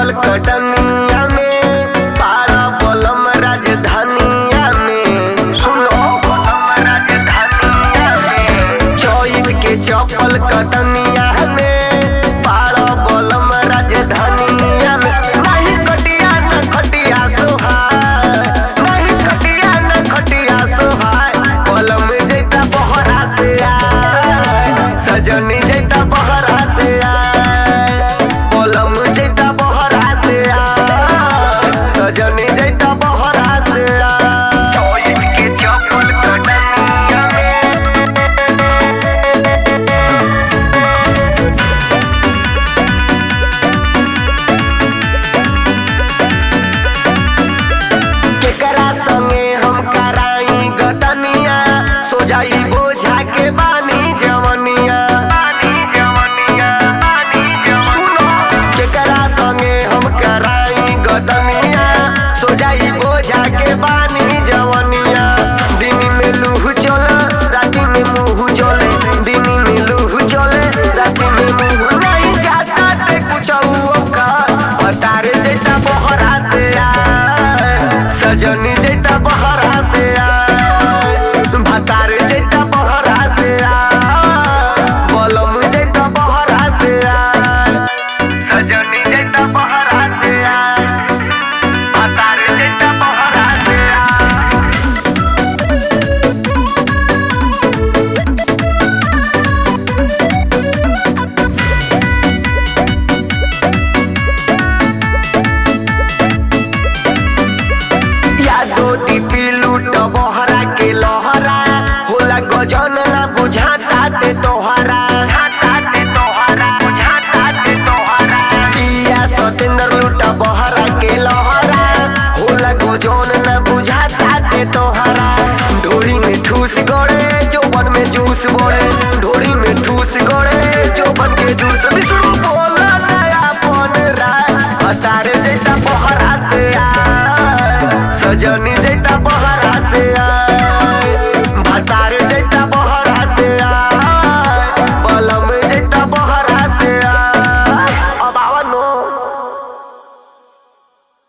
चपल कटनिया में पारा बलम राजधानिया में सुनो बलम राजधानिया में चौद के चपल कटनिया में पारा बलम राजधानिया में नहीं कटिया न खटिया सोहाय नहीं कटिया न खटिया सोहाय बलम जैता बहरा से आय सजनी जैता बहरा से आय बलम जैता बहरा से आय सजनी जैता बहरा से आय चौद के चपल कटनिया में केकरा संगे हम कराई गतनिया सो जाई बोझा के बानी जवनिया सुनो केकरा संगे हम कराई गतनिया सो जाई बोझा के बानी जवनिया दिन में लूह चले राति में मुंह चले दिन में लूह चले राति में मुंह नहीं जाता ते कुछ का बतारे जैता बहरा से आए सजनी जैता बहरा से आए भतारे जैता बहरा से आए बलम जैता बहरा से आए सजनी जैता बहरा से आए भतारे जैता बहरा से आए यादो टीपी लूट बहरा के लहरा होला गजन ना बुझाता ते तोहरा पिया सतेंद्र लूट बहरा के लहरा होला गजन ना बुझाता ते तोहरा ढोरी में ठूस गड़े जोबन में जूस बड़े ढोरी में ठूस गड़े जोबन के जूस विष्णु बोला नया पन राय बतारे जैता बहरा से आ सजनी